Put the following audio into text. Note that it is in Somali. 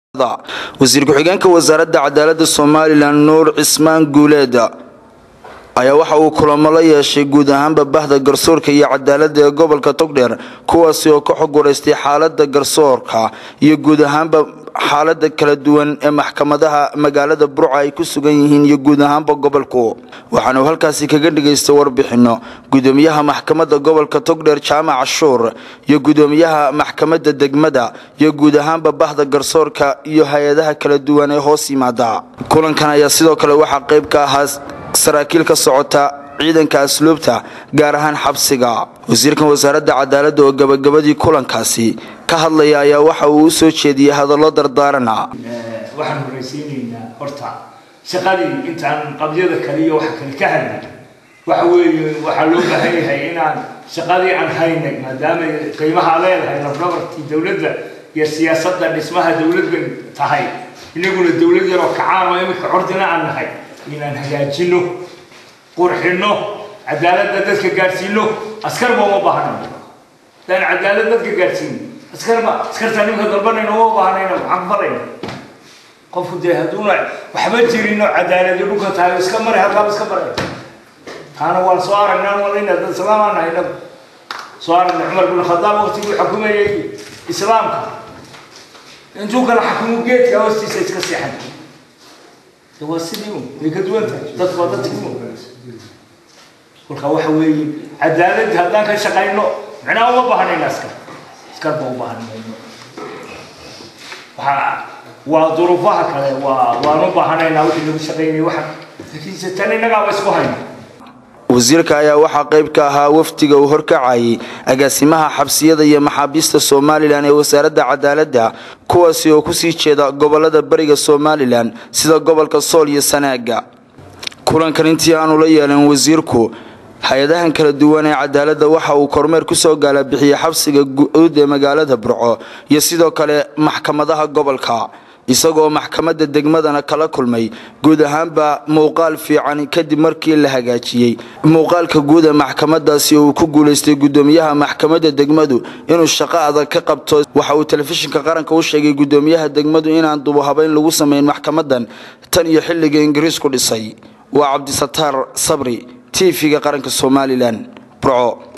wasiir ku-xigeenka wasaaradda cadaalada somalilan nuur cismaan guuleed ayaa waxa uu kulamo la yeeshay guud ahaanba bahda garsoorka iyo cadaalada ee gobolka togdheer kuwaasi oo ka xog waraystay xaalada garsoorka iyo guud ahaanba xaalada kala duwan ee maxkamadaha magaalada burca ay ku sugan yihiin iyo guud ahaanba gobolku waxaanu halkaasi kaga dhagaystay warbixino gudoomiyaha maxkamada gobolka togdheer jaamac cashuur iyo gudoomiyaha maxkamada degmada iyo guud ahaanba bahda garsoorka iyo hay-adaha kala duwan ee hoos yimaada kulankan ayaa sidoo kale waxaa qayb ka ahaa saraakiil ka socota ciidanka asluubta gaar ahaan xabsiga wasiirkan wasaaradda cadaaladda oo gabagabadii kulankaasi ka hadlaya ayaa waxa uu u soo jeediyey hadallo dardaarana waxaan horaysiinaynaa horta shaqadii intaan qabyada kale iyo waxa kale ka hadlay waxa weeye waxaa loo baahan yahay inaan shaqadii aan haynay maadaama qiimaha leedahay lafdhabartii dowladda iyo siyaasadda dhismaha dowladdan tahay inaguna dowlad yaroo kacaan oo iminka cordina aan nahay inaan hagaajino qurxino cadaaladda dadka gaadhsiino askarba uma baahna hadaan cadaalad dadka gaadhsiino askarba askarta nimka dalbanayna uma baahnayna maxaan falayna qofku dee hadduuna waxba jirin oo cadaaladi dhulka tahay iska maray halkaaba iska maray taana waan soo aragnaa malayna dad islaamaan nahay inagu soo aragnay cumar bin khadaab waqtiguu xukumayay islaamka intuu kala xakumo geedka hoostiisa iska seexan waa sidii un way ka duwan tahay dadku waa dadkii un kolka waxa weeye cadaaladda haddaan ka shaqayno micnaha uma baahnayna askar askarba u baahan mayno waxaa waa duruufaha kale waa waan u baahanaynaa wixii lagu shaqaynay waxa laakiinse tan innagaaba isku hayno wasiirka ayaa waxaa qayb ka ahaa wafdiga uu horkacayay agaasimaha xabsiyada iyo maxaabiista somalilan ee wasaaradda cadaaladda kuwaasi oo kusii jeeda gobolada bariga somalilan sida gobolka sool iyo sanaaga kulankan intii aanu la yeelan wasiirku hay-adahan kala duwan ee cadaaladda waxa uu kormeer kusoo gaalabixiyey xabsiga guud ee magaalada burco iyo sidoo kale maxkamadaha gobolka isagoo maxkamadda degmadana kala kulmay guud ahaanba muuqaal fiican kadib markii la hagaajiyey muuqaalka guud ee maxkamadaasi uu ku guulaystay gudoomiyaha maxkamadda degmadu inuu shaqo adag ka qabto waxa uu telefishinka qaranka u sheegay gudoomiyaha degmadu inaan dubuhabayn lagu sameyn maxkamadan tan iyo xilliga ingiriisku dhisay waa cabdisataar sabri tv-ga qaranka somalilan burco